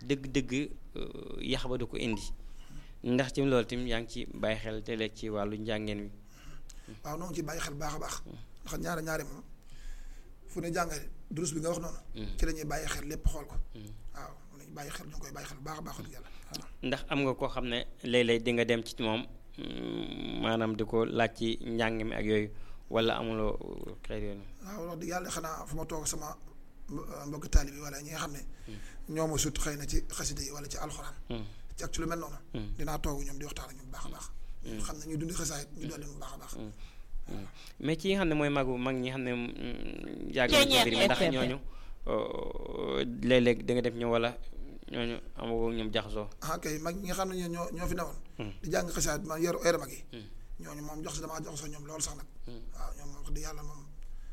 dëgg-dëgg yax ba du ko indi ndax ci loolu tamit yaa ngi ci bàyyi xel te léeg ci wàllu njàngeen wi. waaw noo ngi ci bàyyi xel baax a baax. ndax ñaari ñaari moom fu ne jàng durus bi nga wax noonu. ci la ñuy bàyyi xel lépp xool ko. waaw mu ne bàyyi xel ñu ngi koy bàyyi xel baax a baax wax dëgg yàlla. ndax am nga koo xam ne léeg-léeg di nga dem ci moom maanaam di ko laaj ci njàng mi ak yooyu wala amuloo xeet yooyu. waaw wax dëgg yàlla xanaa fu ma toog sama mbokki taalibe wala ñi nga xam ne. ñoo ma sut xëy na ci xasida yi wala ci alxuraan. ci ak ci lu mel noonu. dinaa toog ñoom di waxtaan ak ñoom baax a baax. xam ne ñu dundi xasaayit ñu dolli mu baax a baax. mais ci nga xam ne mooy magu mag ñi xam ne yàgg nañ ci mbir mi ndax ñooñu léeg-léeg da nga def ñu wala ñooñu amagoo ñoom jaxasoo. ah kay mag ñi nga xam ne ñoo ñoo fi newoon. di jàng xasaayit man yor yor mag yi. ñooñu moom jox si damaa jaxasoo ñoom loolu sax nag. waaw ñoom wax dëgg yàlla moom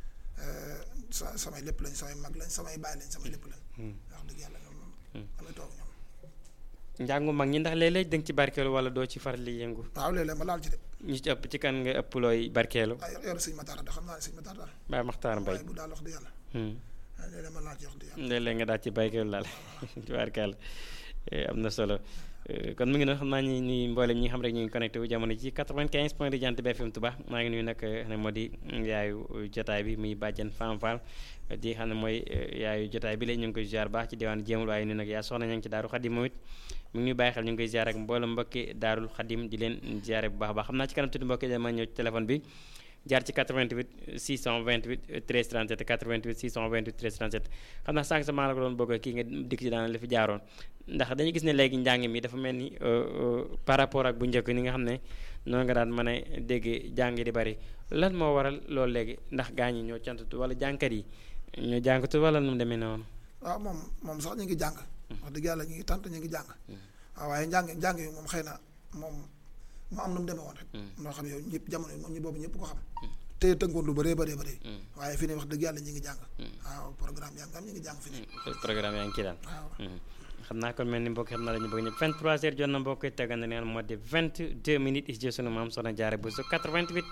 sa samay lépp lañ samay mag lañ samay baay lañ samay lépp lañ. wax dëgg yàlla ñoom moom. damay toog ñoom. njàngu mag ñi ndax léeg-léeg da nga ci barkeelu wala doo ci faral di yëngu. waaw léeg-léeg ma laal ci de. ñu ci ëpp ci kan nga ëpp looy barkeelu. ah yor yor sëñ Matar da xam naa ne sëñ Matar daal. Baye Makhtar Mbaye waaye bu daal wax dëgg yàlla. léeg-léeg ma laal ci wax dëgg yàlla. léeg-léeg nga daal ci barkeelu laal tubaarkàlla am na solo kon mu ngi noonu xam naa ni ni mboolem ñi xam rek ñu ngi connecté wu jamono ci 95 point de Jant bi FM Touba maa ngi nuyu nag ne moo di yaayu jotaay bi muy bàjjan Fam Fall di xam ne mooy yaayu jotaay bi léegi ñu ngi koy ziar baax ci diwaan jéemul waaye nii nag yaa soxna ña ngi ci daaru xadim moom it mu ngi ñuy bàyyi xel ñu ngi koy ziar ak mboolem mbokki daarul xadim di leen ziare bu baax a baax xam naa ci kanam tuuti mbokki dama ñëw ci téléphone bi jaar ci 88 628 13 37 88 628 13 37 xam naa sànq sa maa la ko doon bëgg kii nga dikk ci daan la fi jaaroon ndax dañu gis ne léegi njàng mi dafa mel ni par rapport ak bu njëkk ni nga xam ne noonu nga daan mën a dégg jàng di bari lan moo waral loolu léegi ndax gaa ñi ñoo cantatu wala jàngkat yi ñoo jàngatu wala nu mu demee noonu. waaw moom moom sax ñu ngi jàng. wax dëgg yàlla ñu ngi tant ñu ngi jàng. waaw waaye njàng njàng yi moom xëy na moom mu am nu mu demee woon rek. noo xam yow ñëpp jamono moom ñu boobu ñëpp ko xam. te tënkoon lu bëree bëree bëri. waaye fi ne wax dëgg yàlla ñu ngi jàng. waaw programme yaa ngi am ñu ngi jàng fi ne. programme yaa ngi ci daal. waaw xam naa kon mel ni mbokk xam naa la ñu bëgg ñëpp 23 heures jot na mbokk yi tegal na leen moo di 22 minutes is jël sunu maam Soxna Jaara Buso 88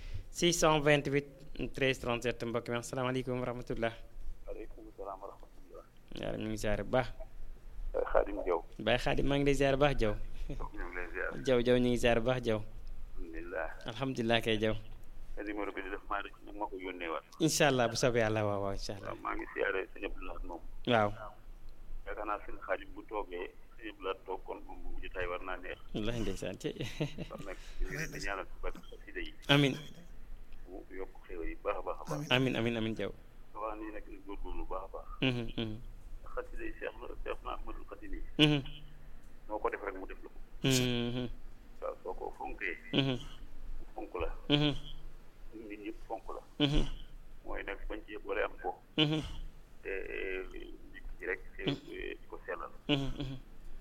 628 13 37 mbokk mi asalaamaaleykum wa rahmatullah. waaleykum salaam wa rahmatullah. yaa ñu ngi ziare bu baax. Baye Xaadim Jaw. Baye Xaadim maa ngi lay ziare bu baax Jaw. ñu ngi lay ziar. Jaw Jaw ñu ngi ziare bu baax Jaw. alhamdulilah. alhamdulilah kay Jaw. numéro bi di def maa rek nag ma ko yónnee waat. incha allah bu soobee yàlla waaw waaw incha allah. waaw maa ngi siyaare sëñ Abdoulaye moom. waaw. yaakaar naa sëñ Xaadim bu toogee sëñ Abdoulaye toog kon moom bu jotaay war naa neex. wallaahi ndeysaan ci. kon nag ñu ngi leen di ñaanal ci barke xasida yi. amin mu yokk xéwal yi baax a baax a baax. amin amin amin Jaw. wax nii nag ñu góorgóorlu baax a baax. Mhm, mhm, xasida yi Cheikh la Cheikh na Ahmadul Xadim yi. mhm, noo ko def rek mu def la ko. mhm, waaw soo ko fonkee. mhm, mu fonk la. mhm, nit ñëpp fonk la. mhm, mooy nag bañ ci boole am ko. mhm, te nit ci rek te di ko sellal. mhm, mhm,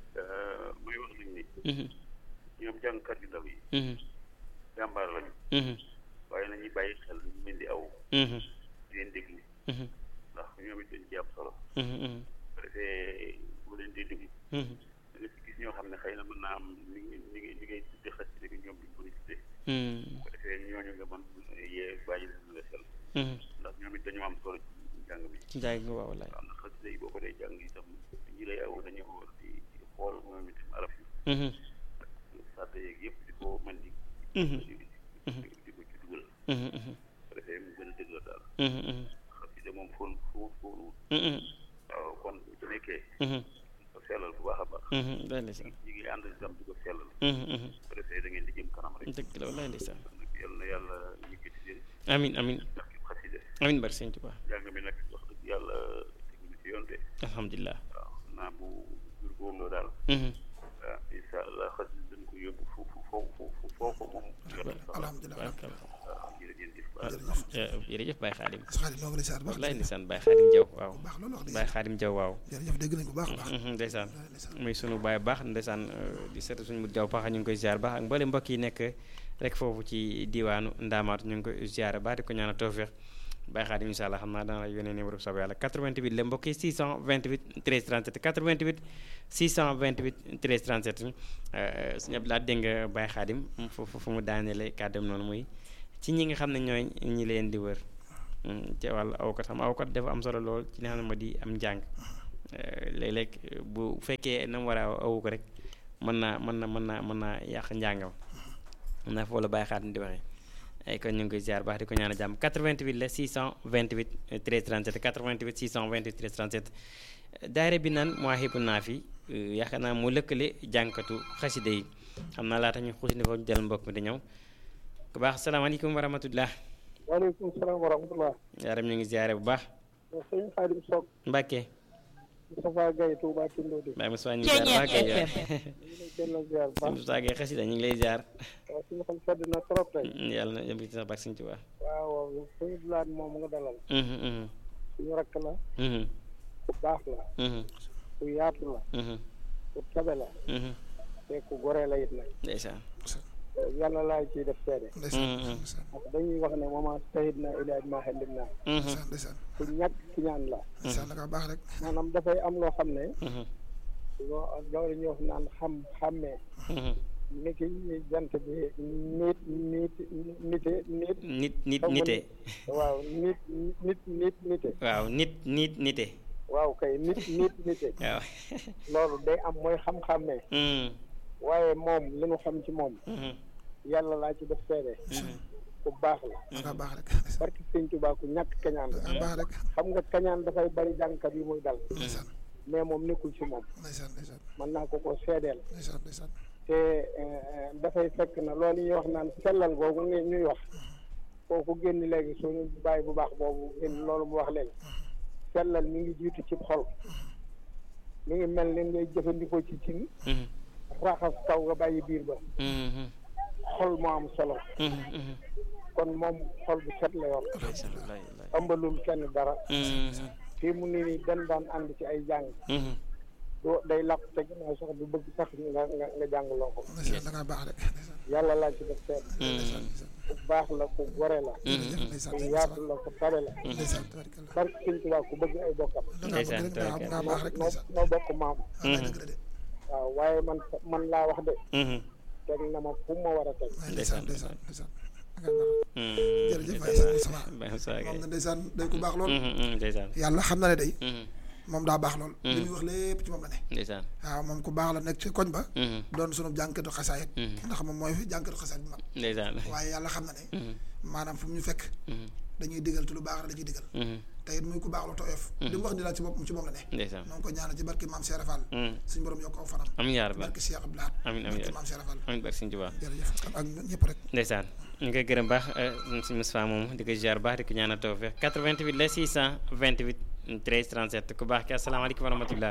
muy wax nañ ni mhm, ñoom jàngkat yu ndaw yi mhm, jàmbaar lañu mhm, waaye nañuy bàyyi xel ñu mel di aw mhm, di leen déglu mhm, ndax ñoom it dañ ci am solo mhm, mhm, bu defee bu leen di déglu mhm, da nga ci gis ñoo xam ne xëy na mën naa am li ngi li ngi li ngay tudde xasida bi ñoom duñ ko ni tudde mhm, bu ko defee ñooñu nga mën yee bàyyi leen nga xel mhm. ndax ñoom it dañoo am solo ci njàng mi ci njaay gi waaw wallaay. waaw ndax xasida yi boo ko dee jàng itam ñi lay aw dañoo war di di xool moom itam araf yi Mhm, sàdd yeeg yëpp di ko mën di mhm, di di di ko ci dugal mhm, mhm, bu ko defee mu gën a dëgg la daal mhm, mhm, xasida moom fóon fóon fóonuwut mhm, waaw kon bu ci nekkee mhm, ko sellal bu baax a baax mhm, wallaay ndeysaan. ñi ngi ànd itam di ko sellal Mhm, mhm, bu ko defee da ngeen di jëm kanam rek dëgg la wallaay ndeysaan. kon nag yal na yàlla yëkkati leen amin amin ndax ki xasida amin bari sëñ Tuubaa jàng mi nag wax dëgg yàlla tegu na ci yoon de alhamdulilah. waaw naa bu góorgóorloo daal Mhm, waaw incha allah xasida dañ ko yóbbu fu fu foo fu foo ko moom alhamdulilah barkalla. waaw jërëjëf baax jërëjëf Eh, jërëjëf Baye Xaadim. sa xarit noo ngi lay ziar baax wallaay ndeysaan Baye Xaadim Jaw waaw. baax loolu wax dëgg Baye Xaadim Jaw waaw. jërëjëf dégg nañ ko baax a baax Mhm, ndeysaan ndeysaan. muy sunu baay baax ndeysaan di seet suñu mut jaw baax ñu ngi koy ziar baax ak mboole mbokk yi nekk rek foofu ci diwaanu Ndaamaatu ñu ngi koy ziar baax di ko ñaanal tawfeex Baye Xaadim incha allah xam naa dana la yónnee numéro bu soobee yàlla 88 la mbokk yi 628 13 37 88 628 13 37 suñu Abdoulaye dégg nga Baye Xaadim fu fu fu mu daaneele kàddam noonu muy ci ñi nga xam ne ñooy ñi leen di wër ci wàllu awkat xam awkat dafa am solo lool ci li nga xam ne moo di am njàng léeg-léeg bu fekkee na mu war a awu ko rek mën naa mën na mën naa mën naa yàq njàngam mën naa foofu la bàyyi xaat di waxee ay kon ñu ngi koy ziar baax di ko ñaan a jàmm 88 la 628 13 37 88 628 13 37 daayira bi naan Mawahibou Nafih yaakaar naa mu lëkkale jànkatu xaside yi xam naa laata ñu xuus ni foofu jël mbokk mi di ñëw ku baax salaamaaleykum wa rahmatullah waaleykum salaam wa rahmatullah yaaram ñu ngi ziare bu baax sëñ Xaadim Sock Mbàkke Moustapha Gaye Touba Tindodi Baye Moussa ñu ngi ziar baax kay ñu ngi delloo ziar bu baax Moussa Gaye xasida ñu ngi lay ziar waaw suñu xol sedd na trop tey yàlla na yëm ci sax baax Sëñ Tuubaa waaw waaw suñu bilaat moom nga dalal Mhm, mhm, suñu rakk la mhm, ku baax la mhm, ku yaatu la mhm, ku tabe la mhm. te ku gore la it nag ndeysaan yàlla laay ciy def seede ndeysaan Mhm. ndeysaan ndax dañuy wax ne mama sayid na ilaaj ma xellim naa Mhm, ndeysaan ndeysaan ku ñàkk ki ñaan la ndeysaan da ngaa baax rek maanaam dafay am loo xam ne mhm, loo loolu ñu wax naan xam xàmmee mhm. ni ki jant bi nit nit nite nit nit nit Xam nga nite waaw nit nit nit nite waaw nit nit nite waaw kay nit nit nite waaw loolu day am mooy xam-xàmmee Mhm, waaye moom li nu xam ci moom mhm, yàlla laa ci def seede ku baax la da ngaa baax rek barki sëñ Tuubaa ku ñàkk kañaan da la ngaa baax rek xam nga kañaan dafay bari jàngkat yi muy dal ndeysaan mais moom nekkul ci moom ndeysaan ndeysaan mën naa ko ko seedeel ndeysaan ndeysaan te eh, dafay fekk na loolu ñuy wax naan sellal googu nga ñuy wax kooku génn léegi suñu bàyyi bu baax boobu génn loolu mu wax léegi sellal mi ngi jiitu ci xol mi ngi mel ni ngay jëfandikoo ci cin mhm, raxas kaw nga bàyyi biir ba mhm, xol moo am solo mhm, mhm. kon moom xol bu set la yor ndeysaan wallaay wallaay ëmbalul kenn dara Mhm, fii mu ni nii dan daan ànd ci ay jàng mhm. doo day làpp te ginnaaw sax du bëgg sax nga nga nga jàngloo ko ndeysaan da ngaa baax rek ndeysaan yàlla laa ci def seet ndeysaan ndeysaan ku baax la ku gore la jërëjëf ndeysaan ku yaatu la ku tabe la ndeysaan tabarkalla barke sëñ Tuubaa ku bëgg ay bokkam da ngaa bëgg rek da ngaa baax rek noo ndeysaan noo bokk maam wallaay dëgg la de waaw waaye man man laa wax de Mhm, teg na ma fu ma war a teg wallaay ndeysaan ndeysaan ndeysaan da ngaa baax mhm. jërëjëf waay sëñ Moustapha Baye Moussa moom Gaye nga ndeysaan day ku baax lool Mhm, mhm, ndeysaan yàlla xam na ne day Mhm, moom daa baax lool li muy wax lépp ci moom la ne ndeysaan waaw moom ku baax la nekk ci koñ ba Mhm, doon sunu jànkatu xasaayit Mhm. ndax moom mooy jànkatu xasaayit bu mag ndeysaan waaye yàlla xam na ne Mhm, maanaam fu mu ñu fekk mhm, dañuy digal te lu baax la dañuy digal mhm. te it muy ku baax lu tooyof li mu wax ni daal ci boppam ci moom la ne ndeysaan noo ngi ko ñaanal ci barke maam Cheikh Fall Mhm. suñu borom yokk aw fanam amiin yaa rabbi barke Cheikh Abdou Lahad amiin amiin barke maam Cheikh Fall amiin barke Sëñ Tuubaa jërëjëf ak ñëpp rek ndeysaan ñu ngi koy gërëm baax si Moustapha moomu di ko ziar baax di ko ñaanal tawfeex 88 la 628 13 37 ku baax ki asalaamaaleykum wa rahmatullah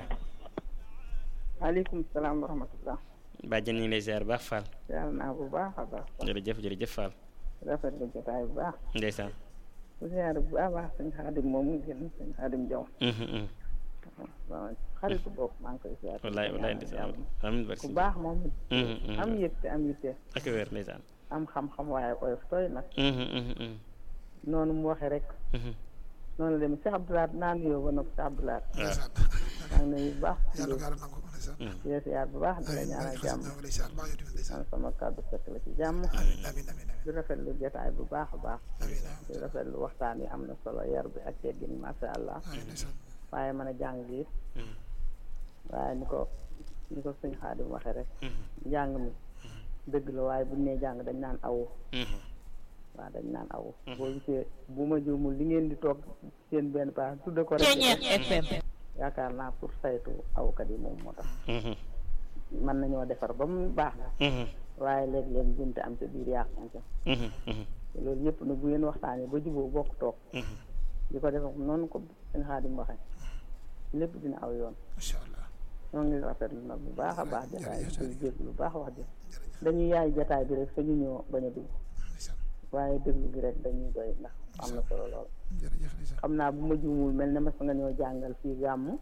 maaleykum salaam wa rahmatullah bàjjen ñu ngi lay ziar baax Fall yàlla naa bu baax a baax jërëjëf jërëjëf Fall rafet lu jotaay bu baax ndeysaan bu ziyaare bu baax a baax sëñ xaadim moom mu génn sëñ xaadim jaw Mhm, mhm. waaw xaritu bopp maa ngi koy ziyaare wallaay wallaay ndeysaan amiin barke ku Sëñ baax moom it Mhm, mhm. am yitte am yitte ak wér ndeysaan am xam-xam waaye oyof tooy nag Mhm, mhm, mhm. noonu mu waxee rek Mhm. noonu la demee Cheikh Abdoulaye naa nuyoo ba noppi Cheikh Abdoulaye ndeysaan maa ngi nuyu bu baax yàlla ko yàlla nangu ko ndeysaan di la ziyaar bu baax di la amiin ñaanal barke jàmm xasaayit ñoo ngi lay siyaar baax yow tamit ndeysaan man sama kàddu fekk la ci jàmm amiin amiin amiin di rafetlu jotaay bu baax a baax amiin di rafetlu waxtaan yi am na solo yar bi ak teggin masha Allah amiin ndeysaan waaye mën a jàng gi it Mhm. waaye ni ko ni ko sëñ Xaadim waxee rek Mhm. njàng mi dëgg la waaye buñ nee jàng dañ naan awu Mhm. waaw dañ naan awu boo gisee bu ma juumul li ngeen di toog seen benn paax tudde ko rek yaakaar naa pour saytu awkat yi moom moo tax Mhm. mën nañoo defar ba mu baax na Mhm. waaye léeg-léeg jumte am ca biir yàq am ca Mhm. Mhm. te loolu yëpp nag bu ngeen waxtaanee ba juboo bokk toog Mhm. di ko def noonu ko sëñ Xaadim waxee lépp dina aw yoon macha allah ñoo ngi rafetlu nag bu baax a baax jataay bi jërëjëf. di jégg lu baax wax ji jërëjëf dañuy yaay jataay bi rek sañu ñoo bañ a dugg ndeysaan waaye déglu gi rek dañuy doy ndax am na solo lool jërëjëf ndeysaan xam naa bu ma juumul mel ne mas nga ñoo jàngal fii gàmm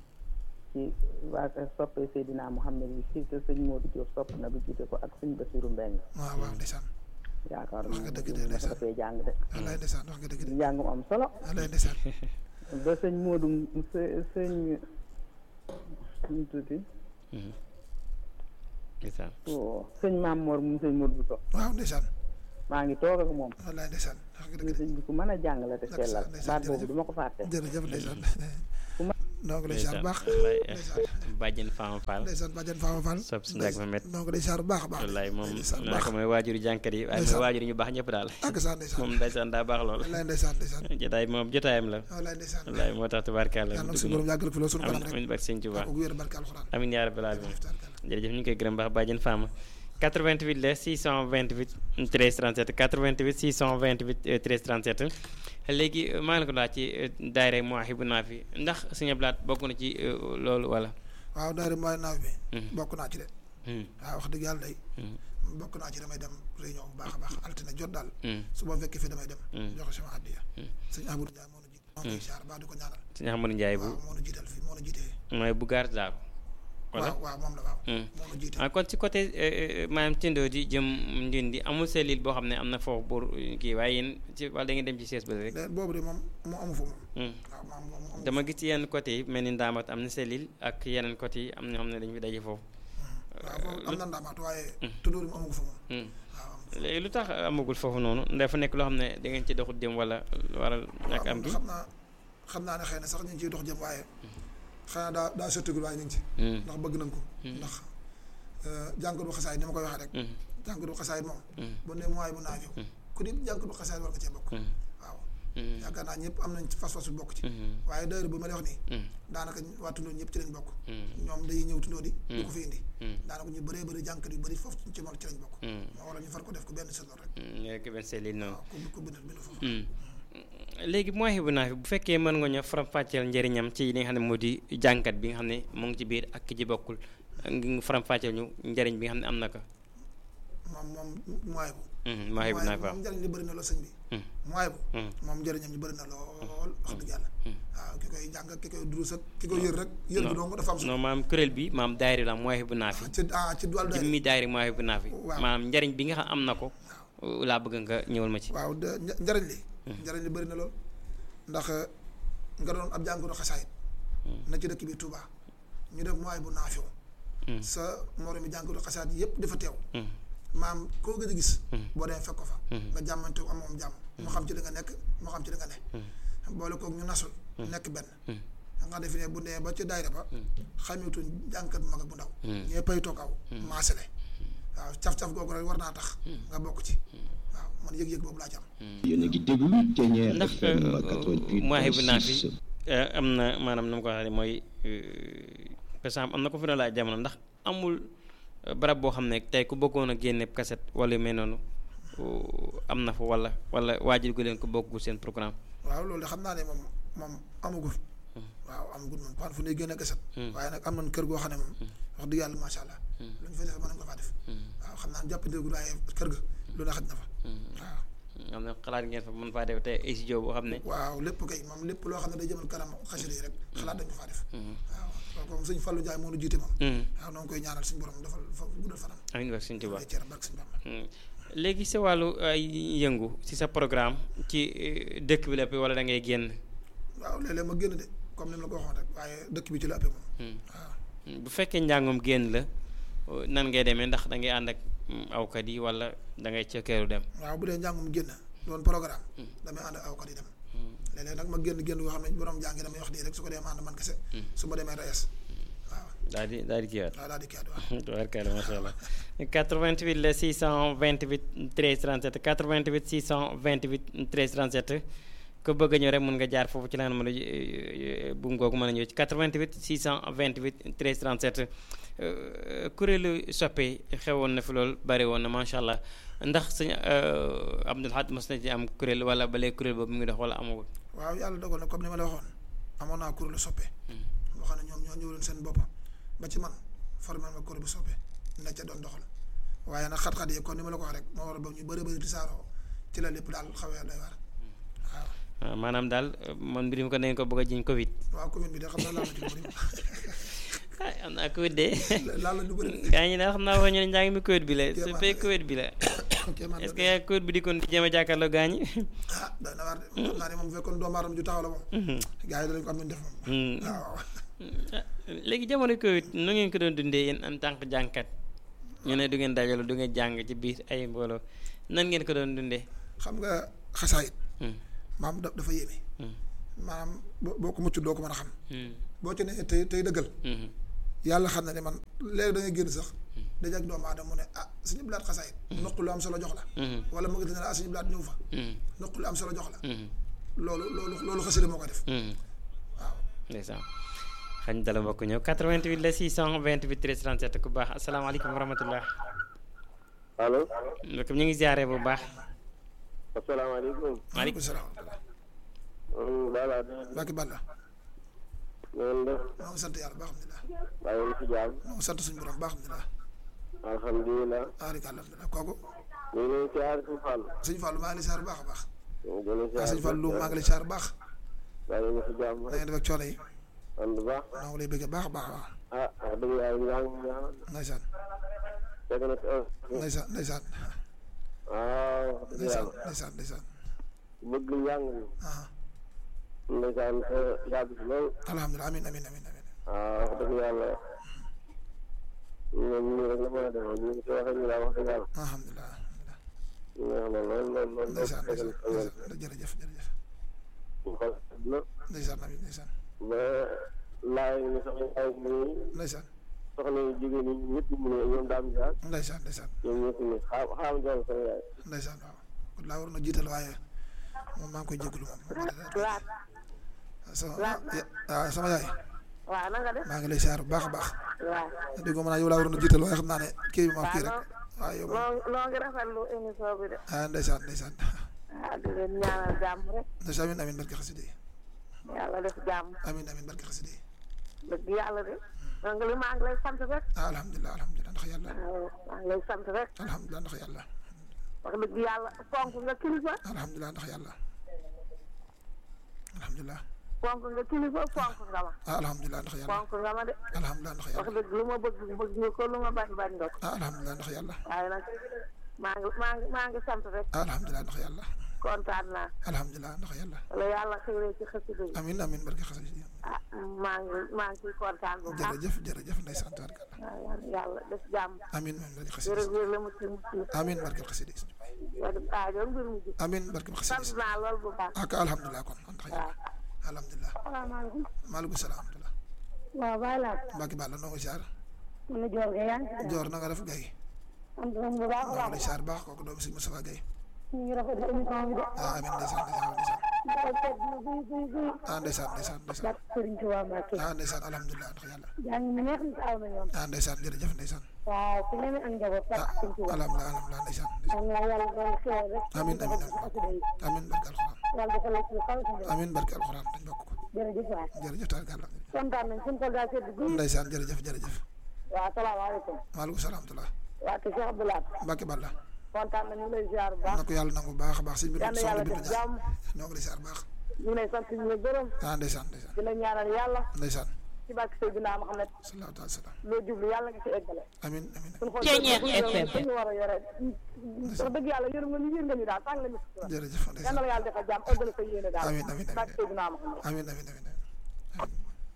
ci waa kër soppe Seydina Muhammad yi fii te sëñ Modou Diop sopp na bi jiite ko ak sëñ Basiru Mbeng waaw waaw ndeysaan yaakaar Wax naa nga ne dëgg de, juumul mas ndeysaan. dafay jàng de wallaay ndeysaan wax nga dëgg de njàng mu am solo wallaay ndeysaan ba sëñ Modou së- sëñ ñu tuuti Mhm. ndeysaan o sëñ Maam Mor mu sëñ Modou Bousso waaw ndeysaan maa ngi toog ak moom wallaay ndeysaan wax nga dëgg ñu de sëñ bi ku mën a jàng la te sellal ndeysaan, baat jërëjëf. boobu du ma ko fàtte jërëjëf ndeysaan noo ngi lay siyaar bu baax wallaay ndeysaan bàjjen Fama Fall ndeysaan bàjjan Fama Fall sopp si ndag ma met noo ngi lay siyaar bu baax a baax wallaay moom ndeysaan bu naa baax ko mooy waajuru jànkat yi waaye mooy Ndeysaan. waajur ñu baax ñëpp daal ak saa ndeysaan moom ndeysaan daa baax lool wallaay ndeysaan ndeysaan jotaay moom jotaayam la wallaay ndeysaan wallaay moo tax tubaarkàlla yàlla nag dugg suñu borom yàggal ko fi loolu suñu kanam amin rek amin barke sëñ Tuubaa ak wér barke alxuraan amin yaa rabbal alamin Tabarkalla. jërëjëf ñu ngi koy gërëm baax bàjjen Fama 88 la 628 13 37 88 628 euh, 13 37 léegi euh, maa ngi la ko laaj ci euh, daayira Mawahibou Nafih ndax Sëñ Abdou Lahad bokk na ci euh, loolu wala. waaw daayira mooy naaw bi Mhm. bokk naa ci de Hmm, waaw wax dëgg yàlla day hmm, bokk naa ci damay dem réunion bu baax a baax altine jot daal hmm, su ma fekkee fi damay dem Mm. joxe sama addiya Mm. sëñ Amadou Ndiaye moo nu jiit moo ngi siyaar baax di ko ñaanal Sëñ Amadou Ndiaye bu waaw moo nu jiital fii moo nu jiitee mooy bu gaar daal wala. waaw waaw moom la waaw Hmm. moo nu jiite ah kon ci côté euh, euh, maanaam Tindo di jëm Ndindi amul cellule boo xam ne am na foofu pour euh, kii waaye yéen ci wala da ngeen dem ci sees ba rek. léegi boobu de moom moo amu fa moom Hmm. waaw moom moom amu dama gis ci yenn côté yi mel ni Ndaamat am na cellule ak yeneen côté yi am na ñoo xam ne dañu fi daje foofu. waaw foofu am na ndaamaat waaye tuddóori mu amu ko fa moom Hmm. waaw am léegi lu tax amagul foofu noonu dafa nekk loo xam ne da ngeen ci doxut jëm wala waral ak am waaw gi. xam naa xam naa ne xëy na sax ñu ngi ciy dox jëm waaye xëy na daa daa sottagul waaye ñu ngi ci Hmm. ndax bëgg nañ ko ndax jànkatu xasaay ni ma koy waxee rek Hmm. jànkatu xasaay moom Hmm. bu ne mooy bu naafiw ku di jànkatu xasaay war nga cee bokk Hmm. waaw Hmm. yaakaar naa ñëpp am nañ ci fas-fasu bokk ci Hmm. waaye daayira bu ma lay wax nii Hmm. daanaka waa tundoo ñëpp ci lañ bokk Hmm. ñoom day ñëw tundoo di du ko fi indi Hmm. daanaka ñu bëree bëri jànkat yu bëri foofu ci moom ci lañ bokk Hmm. moo waral ñu far ko def ko benn saison rek Hmm. nekk benn cellule noonu. waaw ku ku bind bind foofu Hmm. léegi Mawahibou Nafih bu fekkee mën nga ñoo faram-fàcceel njëriñam ci li nga xam ne moo di jànkat bi nga xam ne mu ngi ci biir ak ki ci bokkul ngi faram-fàcceel ñu njëriñ bi nga xam ne am na ko. moom moom mooy bu Hmm. Mawahibou Nafih waaw. moom njëriñ li bëri na lool sëñ bi Hmm. mooy bu Hmm. moom njëriñam ñu bëri na lool wax dëgg yàlla waaw ki koy jàng ak ki koy durus ak ki koy yër rek yër bi dong dafa am solo non maam kuréel bi maam daayira la Mawahibou Nafih. ci ah ci wàllu daayira jëmmi daayira Mawahibou Nafih. Waaw. maanaam njëriñ bi nga xam am na ko. laa bëgg nga ñëwal ma ci. waaw de nja- njëriñ li njëriñ li bëri na lool ndax nga doon ab jàngoro xasaayit na ci dëkk bi Touba ñu def mooy bu naafiw Hmm. sa moromi jàngoro xasaayit yëpp dafa teew Hmm. maam koo gëj a gis boo demee fekk ko fa nga jàmmante am moom jàmm moo xam ci li nga nekk moo xam ci li nga ne boole koog ñu nasul nekk benn nga defe ne bu nee ba ci daayira ba xameetuñ jànkat bu mag ak bu ndaw ñee pay toog aw maasale waaw caf-caf googu rek war naa tax nga bokk ci waaw man yëg-yëg boobu laa ci am yéen a ngi déglu Thiéniere ndax FM 88.6 Mawahibou Nafih am na maanaam nu mu ko waxee mooy par exemple am na ko fi doon laaj jamono ndax amul euh, barab boo xam ne tey ku bëggoon a génne kaset wala yu mel noonu euh, am na fa wala wala waajal gu leen ko bokkul seen programme. waaw loolu de xam naa ne moom moom amagul waaw amagul moom pan fu ne gën a gasat waaye nag am nañ kër goo xam ne moom wax dëgg yàlla macha allah lu ñu fay def mën nañ ko faa def waaw xam naa ne jàppandegul waaye kër ga lu ne xaj na fa waaw am na xalaat ngeen fa mën faa def tey ay studio boo xam ne. waaw lépp kay moom lépp loo xam ne day jëmal kanam xasida yi rek xalaat dañ ko faa def waaw loolu moom sëñ Fallou Ndiaye moo nu jiite moom waaw noo ngi koy ñaanal suñu borom defal fa guddal fanam amiin wa sëñ Tuubaa lay ceeram barke suñu Bamba Hmm. léegi sa wàllu ay yëngu si sa programme ci euh, dëkk bi la wala da ngay génn. waaw léeg-léeg ma génn de comme ni ma la ko waxoon rek waaye dëkk bi ci la ëppee moom Hmm. waaw Hmm, bu fekkee njàngum génn la euh, nan ngay demee ndax da ngay ànd ak mm, awkat yi wala da ngay cëkkeeru dem. waaw bu dee njàngum génn doon programme damay ànd ak awkat yi dem léeg-léeg nag ma génn génn yoo xam ne borom jàngi damay wax nii rek su ko dee ma ànd man kese su ma demee rees waaw daal di daal di kiiwaat. waaw daal di kii waaw tubaarkalla macha allah 88 la 628 13 37 88 628 13 37 ku bëgg a ñëw rek mën nga jaar foofu ci la nga mën a bu ngoogu mën a ñëw ci 88 628 13 37 euh, kuréelu soppe xewoon na fi loolu bari woon na macha allah ndax sëñ euh, Abdul Ahad mos na ci am kuréel wala ba léegi kuréel boobu mu ngi dox wala amagul. waaw yàlla dogal na comme ni ma la waxoon amoon naa kuréelu soppe boo xam ne ñoom ñoo ñëwaloon seen bopp ba ci man formé ma kuréel bu soppe ne ca doon doxal waaye nag xat-xat yi kon ni ma la ko wax rek moo war a ba ñu bëri bëri di saaroo ci la lépp daal xawee doy waar waaw waaw maanaam daal euh, man mbir mi ko dañ ko bëgg a jiñ Covid. waaw commune bi de xam naa laal na ci lu bëri ah am naa Covid de. laal na lu bëri gaa ñi daal xam naa wax ñu ne njàng mi Covid bi la su Kéemaan. fekk Covid bi la kéemaan est-ce la que yaa Covid bi di kon di jéem a jàkkaarloo gaa ñi. ah doy na waar de xam naa ne moom bu fekkoon doomu aadama ju taxaw la moom gars yi danañ ko am nañ def moom Hmm. waaw Ah, léegi jamono Covid nu ngeen ko doon dundee yéen en tant que jàngkat ñu ne du ngeen dajaloo du ngeen jàng ci biir ay mbooloo nan ngeen ko doon dundee. xam nga xasaayit Hmm. maam da- dafa yéeme Hmm. maanaam boo boo ko mucc doo ko mën a xam Hmm. boo ci nee tey tey dëggal Mhm. yàlla xam na ne man léegi da ngay génn sax daje ak doomu aadama mu ne ah suñu blaat xasaayit noq lu am solo jox la Mhm. wala mu ngi ne ah suñu blaat ñëw fa Mhm. noq lu am solo jox la Mhm. loolu loolu loolu xasida moo ko def Mhm. waaw ndeysaan xañ dala mbokk ñëw 88 la 628 13 37 ku baax asalaamaaleykum wa rahmatullah allo mbokk mi ñu ngi ziare bu baax asalaamaaleykum maaleykum salaam wa rahmatulah Bala Mbacke Balla ngeen def maa ngi sant yàlla baax alhamdulilah bàyyi ngi ci jaam maa ngi sant suñu borom baax alhamdulilah alhamdulilah aarika alhamdulilah kooku ñu ngi leen siyaar si Fall sëñ Fallou maa ngi lay siyaar bu baax a baax ñu ngi leen waaw siyaar sëñ Fallou maa ngi lay siyaar bu baax bàyyi ngi ci jaam da ngeen def ak coono yi and baax maa ngi lay bëgg baax a baax waaw ah wax dëgg yàlla ñu ngi ñaan ndeysaan fekk na si ndeysaan ndeysaan waaw wax dëgg ndeysaan yàlla ndeysaan ndeysaan bëgg njàng mi ah ndeysaan te yàgg si lool alhamdulilah amin amin amin amin waaw wax dëgg yàlla ñoom ñu rek la mën a demee ñu ngi si waxee ñu daal wax dëgg yàlla alhamdulilah alhamdulilah ñu ngi xam ne lool lool lool ndeysaan fekk na ndeysaan si ndeysaan jërëjëf jërëjëf ñu xool na ndeysaan amin ndeysaan ba laay ñu soxla ay muy ndeysaan soxna yu jigéen ñi ñëpp mu ne ñoom daam jaar ndeysaan ndeysaan ñoom ñëpp ni xaam xaam jox sama yaay ndeysaan waaw kon laa waroon a jiital waaye moom maa ngi koy jégalu moom laat sama waaw sama yaay waaw na nga def maa ngi lay siyaar bu baax a baax waaw dégg nga ma naa yow laa waroon a jiital waaye xam naa ne kii bi ma kii rek waaw waaw yow moom loo loo ngi rafetlu émission bi de ah ndeysaan ndeysaan ah di leen ñaanal jàmm rek ndeysaan amin amin barke xasida yi yàlla def jàmm amin amin barke xasida yi dëgg yàlla de donc li maa ngi lay sant rek ah alhamdulilah alhamdulilah ndax yàlla waaw maa ngi lay sant rek alhamdulilah ndax yàlla wax dëgg yàlla fonk nga kilifa alhamdulilah ndax yàlla alhamdulilah fonk nga kilifa fonk nga ma ah alhamdulilah ndax yàlla fonk nga ma de alhamdulilah ndax wax yàlla dëgg lu ma bëgg bëgg nga ko lu ma bañ bañ nga ko ah alhamdulilah ndax yàlla waaye nag maa ngi maa ngi maa ngi sant rek ah alhamdulilah ndax yàlla kontaan naa alhamdulilah ndax yàlla wala yàlla xëyree ci xasida bi amin amin barke xasida yi ah maa ngi maa ngi ciy kontaan bu baax jërëjëf jërëjëf ndeysaan tabarkalla waaw yàlla def jàmm amin amin barke xasida jërë wér la mu ci mucc amin barke xasida yi wa def aajo mbir mu jub amin barke xasida sant yi naa lool bu baax ak alhamdulilah kon ndax yàlla alhamdulilah salaamaaleykum maaleykum salaam alhamdulilah waaw bàyyi laa Mbacke Balla noo ngi siyaar mën na joor ga yaa ngi ci Joor na nga def gay am na bu baax a noo ngi lay baax siyaar baax kooku doomu sëñ Moustapha Gaye ñu ngi rafetlu émission bi de ah amin ndeysaan ndeysaan ndeysaan dafa teg na buy buy buy ah ndeysaan ndeysaan ndeysaan barke Sëriñ Tuubaa Mbàkke ah ndeysaan alhamdulilah ndax yàlla jàng mi neex na aw na yoon ah ndeysaan jërëjëf ndeysaan waaw ku ne ak njaboot ah barke Sëriñ Tuubaa alhamdulilah alhamdulilah ndeysaan ndeysaan am na yàlla doon xéwal rek Amiin, amiin, ci xasida yi amin barke alxuraan yàlla dafa la ci xaw sa njëriñ amin barke alxuraan dañ bokk ko jërëjëf waay jërëjëf tabarkalla kontaan nañ suñu ko daa sedd guy ndeysaan jërëjëf jërëjëf waaw salaamaaleykum maaleykum salaam rahmatulah waa te Cheikh Abdoulaye Mbacke Balla kontaan nañu lay ziar bu baax na ko yàlla nangu bu baax a baax sëñ bi yal na soxna yàlla Bintu def Njaay jàmm ñoo ngi lay siyaar baax ñu ngi lay sant ñu la gërëm ah ndeysaan ndeysaan di la ñaanal yàlla ndeysaan ci barke Seydina Muhammad sallallahu alayhi wa sallam loo jublu yàlla nga ci eggale amin amin suñu xol Ceeñeer FM. ñu war a yore wax dëgg yàlla yërëm nga ñu yër nga ñu daal tàng nga ñu sutura jërëjëf yal na ndeysaan la yàlla defal jàmm eggale sa yéene daal Amiin, amiin, amiin. barke Seydina Muhammad amin amin amin amin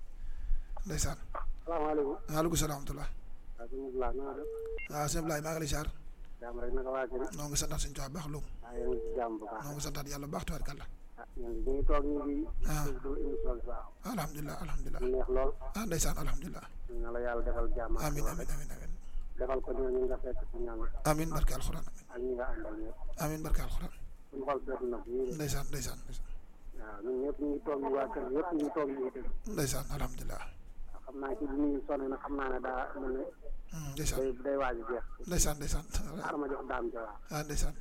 ndeysaan salaamaaleykum maaleykum salaam wa rahmatulah waaw sëñ Abdoulaye na nga def waaw sëñ Ablaye maa ngi lay siyaar jàmm rek naka waa kër noo ngi santaat suñu tubaab baax loolu waaw yéen ngi ci jàmm bu baax noo ngi santaat yàlla baax tabarkalla ah ñun ñu ngi toog ñu ngi ah déglu émission bi baax alhamdulilah alhamdulilah mu neex lool ah ndeysaan alhamdulilah na la yàlla defal jàmm ak amin lool amin amin amin defal ko ñoo ñu nga fekk ci ñoom amin barke alxuraan amin ak ñi nga àndal ñëpp amin barke alxuraan suñu xol seet na bu yéene ndeysaan ndeysaan ndeysaan waaw ñun ñëpp ñu ngi toog ñu waa kër yëpp ñu ngi toog ñu ngi déglu ndeysaan alhamdulilah waaw xam naa ci bi ñu sonné na xam naa ne daa mel ne Hmm, ndeysaan day day waaj a jeex ndeysaan ndeysaan xaaral ma jox daam ja waaw ah ndeysaan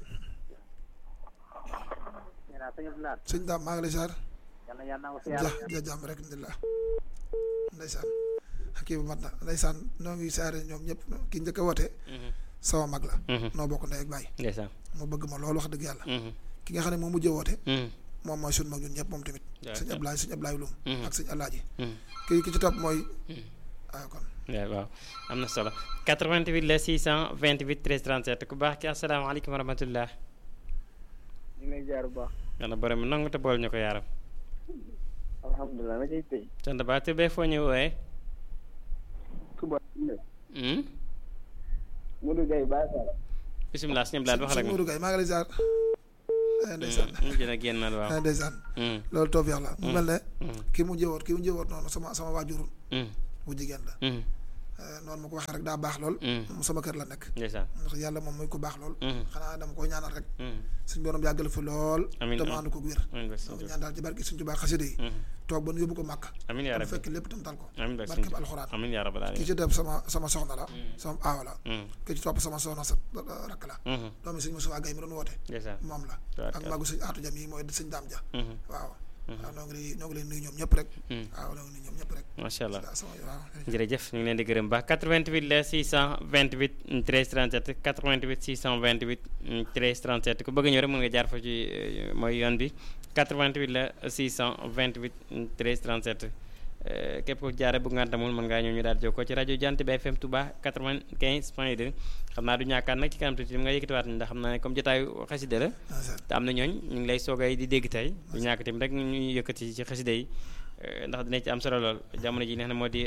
nee naa sëñ Abdoulaye sëñ daam maa ngi lay siyaar yàlla yàlla na ko fi ja yàlla ja jàmm rek alhamdulilah ndeysaan kii bu mat na ndeysaan noo ngi siyaare ñoom ñëpp ki njëkk a woote sama mag la noo bokk ndey ak baay ndeysaan mu bëgg ma loolu wax dëgg yàlla Mhm. ki nga xam ne moo mujjee woote Mhm. moom mooy suñu mag ñun ñëpp moom tamit Waaw, sëñ Ablaye sëñ Ablaye Loum Mhm. ak sëñ Alaaji Mhm. kii ki ci topp mooy ah kon waaw waaw am na solo 88 la 628 13 37 ku baax ki asalaamaaleykum wa rahmatullah ñu ngi lay jaar bu baax yàlla borom mi nangu te bool ñu ko yaaram alhamdulilah na cay tey sant ba te bee foo ñu wooyee Touba Hmm? Modou Gueye Baye Fall bisimilah sëñ Abdoulaye waxal ak sëñ moom Modou Gaye maa ngi lay ziar Eh, ndeysaan mujj na génnaat waaw. Eh, ndeysaan Mm, loolu tawfeex la mu mel ne mm, kii mu jëwoot kii mu jëwoot noonu sama sama waajur mm, bu jigéen la mm, Eh, noonu ma ko waxee rek daa baax lool mm. mu sama kër la nekk ndeysaan. ndax yàlla moom mooy ku baax lool Mm, xanaa dama koy ñaanal rek mm, suñ borom yàggal fi lool Amiin, te mu amiin. ànd ko wér amiin ba donc sëñ Tuubaa. ñaan daal ci barke suñ Tuubaa xasida yi Mm, toog ba nu yóbbu ko màkk amiin yaa te rabbi. fekk lépp tam tal ko amiin ba sëñ barkeb Tuubaa. alxuraan amiin yaa rabbal ki aalamiin. ci def sama sama soxna la sama aawa la Mm, ki ci topp sama soxna sa rakk la mhm, doomi sëñ Moussa Gaye mi doon woote ndeysaan. moom la Tubaarkalla. ak magu sëñ Aatu Jam yi mooy sëñ Daam Ja Mhm, waaw waaw noo ngi lay noo ngi leen nuyu ñoom ñëpp rek mm. waaw noo ngi nuyu ñoom ñëpp rek macha allah. waaw sama waaw jërëjëf ñu ngi leen di gërëm baax 88 la 628 13 37 88 628 13 37 ku bëgg a ñëw rek mën nga jaar fa ci euh, mooy yoon bi 88 la 628 13 37 euh, képp ku jaare bu ngantamul mën ngaa ñëw ñu daal di jokkoo ci rajo Jant bi FM Touba 95 point 2 xam naa du ñàkkaat nag ci kanam tuuti nga yëkkatiwaat ndax xam naa ne comme jotaayu xasida la te am na ñooñ ñu ngi lay soogay di dégg tey du ñàkk tamit rek ñu yëkkati ci xasida yi eh, ndax dina ci am solo lool jamono ji neex na moo di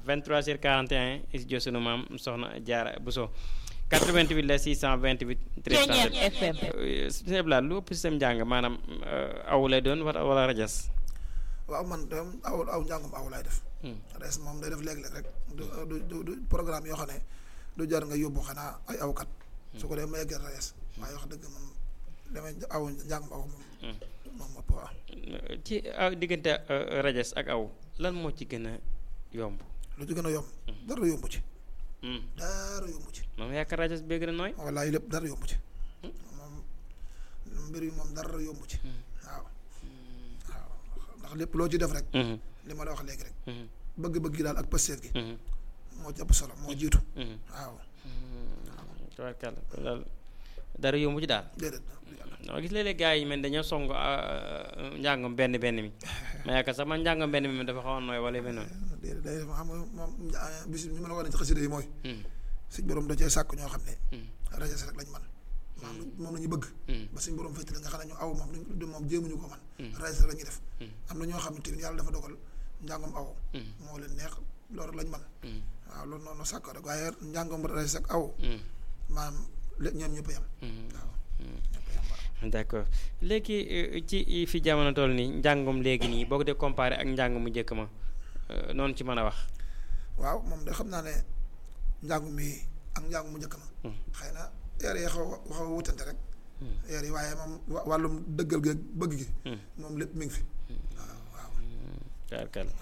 23h41 studio sunu maam soxna Jaara Buso 88 la 628 13 FM. suñu eblaat lu ëpp système njàng maanaam eh, aw lay doon wala wala rajas waaw man de aw aw njàngum aw laay def res moom day def léeg-léeg rek du du du- du programme yoo xam ne du jar nga yóbbu xanaa ay awkat su ko dee ma yeggal res waaye wax dëgg moom damay aw njàngum aw moom moom ëpp waaw ci aw diggante eh, rajas ak aw lan moo ci gën a yomb lu ci gën a yomb dara yombu ci Hmm. dara yombu ci moom yaakaar rajas bee gën a nooy wallaay lépp dara yombu ci moom mbir yi moom dara yombu ci waaw waaw ndax lépp loo ci def rek Mhm, li ma la wax léegi rek mhm, bëgg-bëgg gi daal ak pësteef gi mhm, moo ci ëpp solo moo jiitu mhm. waaw tabarkàlla kon daal dara yombu ci daal déedéet dama gis léeg-léeg gars yi mel dañoo song njàngam benn benn mi ma yaakaar sax man njàngam benn mi moom dafa xaw a nooy wala yu mel noonu déedéet day def xam nga moom bis ñu mën a wax ne ci xasida yi mooy Hmm, suñ borom da cee sàkk ñoo xam ne hmm, rajas rek lañ man maanaam moom la ñu bëgg hmm, ba suñ borom féetale nga xam ne ñu aw moom duñ moom jéemuñu ko man Hmm. rajas rek la ñuy def Hmm. am na ñoo xam ne tamit yàlla dafa dogal njàngam aw hmm, moo leen neex loolu lañ man hmm, waaw loolu noonu sàkk rek waaye njàngam rajas ak aw hmm, maanaam lé- ñoom ñëpp a yem hmm. waaw ñëpp a yem waaw d'accord léegi eh, ci fi jamono toll nii njàngum léegi nii boo ko dee comparé ak njàng mu njëkk ma eh, noonu ci mën a wax waaw moom de xam naa ne njàngu mi ak njàngu mu njëkk ma Hmm. xëy na eer yi xaw a xaw a wutante rek Hmm. eer yi waaye moom wa- wàllum dëggal gi ak bëgg gi Hmm. moom lépp mi ngi fi waaw waaw tabarkàlla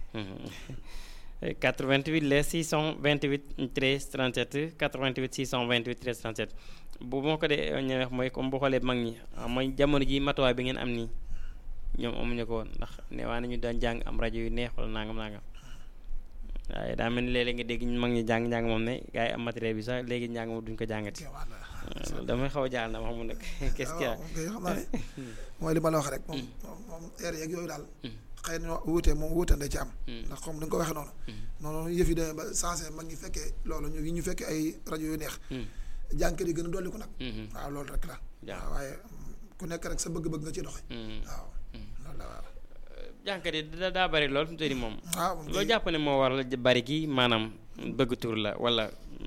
88 les 628 13 37 88 628 13 37 bu moo ko dee ñëwee mooy comme bu xoolee mag ñi ah, mooy jamono ji matuwaay bi ngeen am nii ñoom amuñu ko woon ndax ne waa nañu daan jàng am rajo yu neex wala nangam nangam waaye daa mel ni léeg-léeg nga dégg ñu mag ñi jàng njàng moom ne gars yi am matériel bi sax léegi njàng moom duñ ko jàngati kéemaan la loolu damay xaw a jaaxal na ma xamul nag qu'est-ce qu'il y a waaw moom kay xam naa ne mooy li ma la wax rek moom moom moom eer yeeg yooyu daal xëy na wuute moom wuutande ci am ndax comme ni nga ko waxee noonu noonu yëf yi demee ba sensé mag ñi fekkee loolu ñu ñu fekkee ay rajo yu neex Hmm. jànkat yi gën a dolli ko nag Mhm. waaw loolu rek la Jaa. waaw waaye mm, ku nekk rek sa bëgg-bëgg nga ci doxe Hmm. waaw loolu la waaw jànkat yi da daa bari lool fi mu toll nii moom waaw moom loo kay- jàpp ne moo waral bari gi maanaam bëgg tur la wala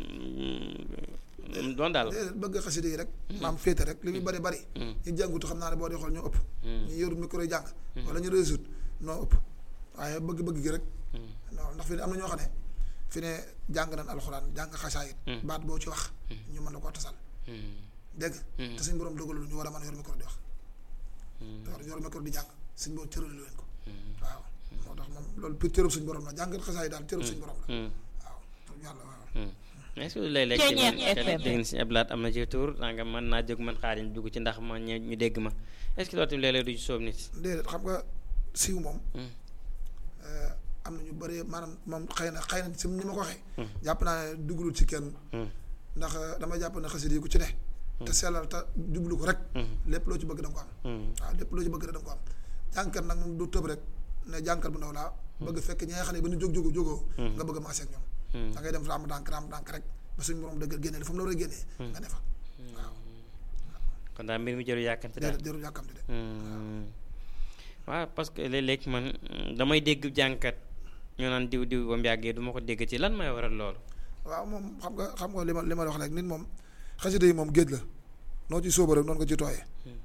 doon daal déedéet bëgg xasida yi rek maam féete rek li muy bari bari ñu jàngutu xam naa ne boo dee xool ñoo ëpp ñu yoru micro yi jàng wala ñu réussite noo ëpp waaye bëgg-bëgg gi rek non ndax fi ne am na ñoo xam ne fi ne jàng nañ alxuraan jàng xasaayit baat boo ci wax ñu mën la koo tasal dégg te suñ borom dogalul ñu war a mën a yor micro di wax te war yor micro di jàng suñ borom cëralu leen ko waaw moo tax moom loolu pour cërëb suñ borom la jàng xasaayit daal cërëb suñ borom la waaw pour yàlla waaw mais est-ce que léeg-léeg Ceeñeer tamit FM. dégg na si ablaat am na ci tour nanga mën naa jóg man xaar ñu dugg ci ndax ma ñu ñu dégg ma est-ce que loolu tamit léeg-léeg du ci soob nit déedéet xam nga siiw moom Hmm. eh, am na ñu bëree maanaam moom xëy na xëy na si ni ma ko waxee jàpp naa ne dugalul ci kenn Hmm. ndax eh, dama jàpp ne xasida yi ku ci ne te sellal te jublu ko rek lépp loo ci bëgg da nga ko am Hmm. waaw lépp loo ci bëgg rek da nga ko am jànkat nag moom du tëb rek ne jànkat bu ndaw laa bëgg fekk ñi nga xam ne ba ñu jóg jógu jógoo nga bëgg a maase ak ñoom da ngay dem raam dànk raam dànk rek ba suñu borom dëgg génnee li fa mu la war a génnee nga defa waaw kon daal mbir mi jëru yàkkamte daal déedéet jarul yàkkamti de Hmm. waaw parce que léeg-léeg man mm, damay dégg jànkat ñu naan diw diw ba mu yàggee du ma ko dégg ci lan may waral loolu waaw moom xam nga xam nga li ma li ma la wax rek nit moom xasida yi moom géej la noo ci sóoba rek noonu ko ci tooyee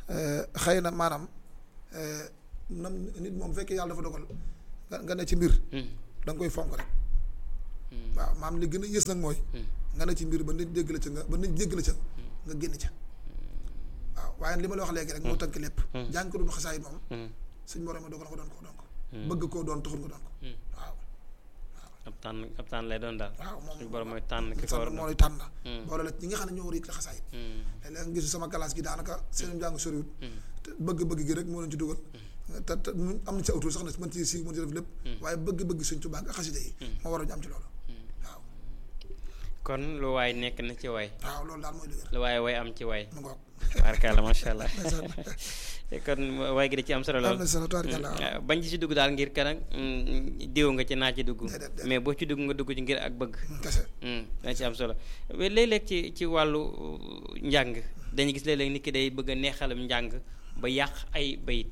xëy na maanaam nam nit moom bu fekkee yàlla dafa dogal nga nga ne ci mbir da nga koy fonk rek waaw maam li gën a yës nag mooy nga ne ci mbir ba nit dégg la ca nga ba nit dégg la ca nga génn ca waaw waaye li ma la wax léegi rek moo tënk lépp jàng ko doon xasaayit moom suñ borom ma dogal nga doon ko doon ko bëgg koo doon taxul nga doon ko waaw ab tànn ab tànn lay doon daal waaw moom suñu borom mooy tànn ki ko war a moo doon lay tànn boole la ñi nga xam ne ñoo war a yëg la xasaayit léeg-léeg nga gisu sama classe gi daanaka seen njàng soriwul te bëgg-bëgg gi rek moo leen ci dugal te te mu am na ci autour sax na mën ci si mën ci def lépp waaye bëgg-bëgg suñ Tuubaa ak xasida yi moo war a ñu am ci loolu waaw kon lu waay nekk na ci waay waaw loolu daal mooy dëgër lu waay way am ci waay mu ngoog barkaala macha allah kon waay gi da ci am solo am lool na solo tubaarkalla waaw ah, bañ ci si dugg daal ngir kanam diw nga ci naa ci dugg Déedéet, déedéet. mais boo ci dugg nga dugg ci ngir ak bëgg kese dana ci am solo mais léeg-léeg ci ci wàllu njàng dañuy gis léeg-léeg nit ki day bëgg a neexalam njàng ba yàq ay bayit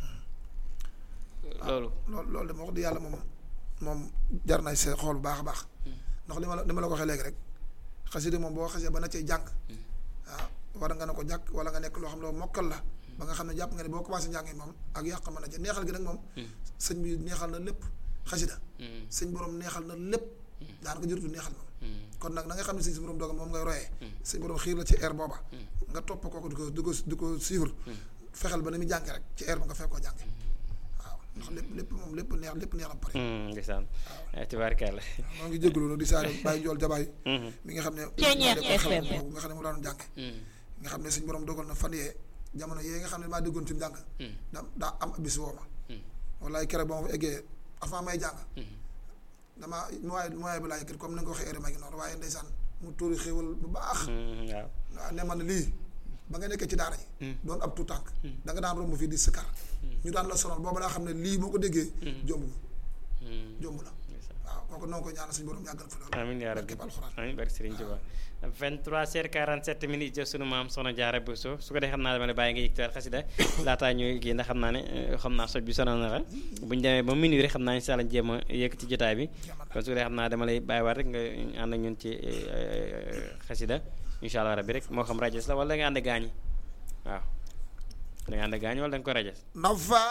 loolu loolu loolu dama wax di yàlla moom moom jar na see xool bu baax a baax ndax li ma la li ma la ko waxee léegi rek xasida moom boo xasee ba na cee jàng waaw war nga ne ko jàkk wala nga nekk loo xam ne mokkal la ba nga xam ne jàpp nga ne boo commencé njàng moom ak yàq mën a jë neexal gi nag moom sëñ bi neexal na lépp xasida sëñ borom neexal na lépp daanaka jërutu neexal moom kon nag na nga xam ne sëñ si borom dogal moom ngay royee sëñ borom xiir la ci air booba nga topp kooku di ko di ko di ko suivre fexeel ba ni muy jànge rek ci air ba nga fekk koo jànge waaw ndax lépp lépp moom lépp neex lépp neex na pare ndeysaan tubaarkàlla moo ngi jégalu nag di saare bàyyi jool jabaay mi nga xam ne Ceeñeex moo FM. nekkoon boobu nga xam ne mu daan jàng nga xam ne suñ borom dogal na fan yee jamono yee nga xam ne maa déggoon ci njàng da daa am bis woo ma wallaay keroog ba ma fa eggee avant may jàng damaa mooy mooy bi laa yëkkati comme ni nga ko waxee heure ma ngi noonu waaye ndeysaan mu tuuri xéwal bu baax waaw waaw ne man lii ba nga nekkee ci daara ji doon ab tuutànk da nga daan romb fii di sëkkar ñu daan la sonal booba daa xam ne lii boo ko déggee jomb jomb la waaw kooku noo ko ñaanal suñu borom yàggal fi loolu amiin yaa rabbi barkeb alxuraan amiin barke Serigne Touba 23 heures 47 minutes jëf sunu maam Soxna Jaara Bousso su ko dee xam naa dama la bàyyi nga yëgtuwaat xasida laataa ñuy kii ndax xam naa ne eh, xam naa soj bi sonal na la bu ñu demee ba minuit rek xam naa incha allah jéem a yëkk ci jotaay bi kon su ko dee xam naa dama lay bàyyiwaat rek nga ànd ak ñun ci eh, xasida incha allah rabbi rek moo xam rajas la wala da nga ànd gaañi waaw da nga ànd gaañi wala da nga ko rajas nafa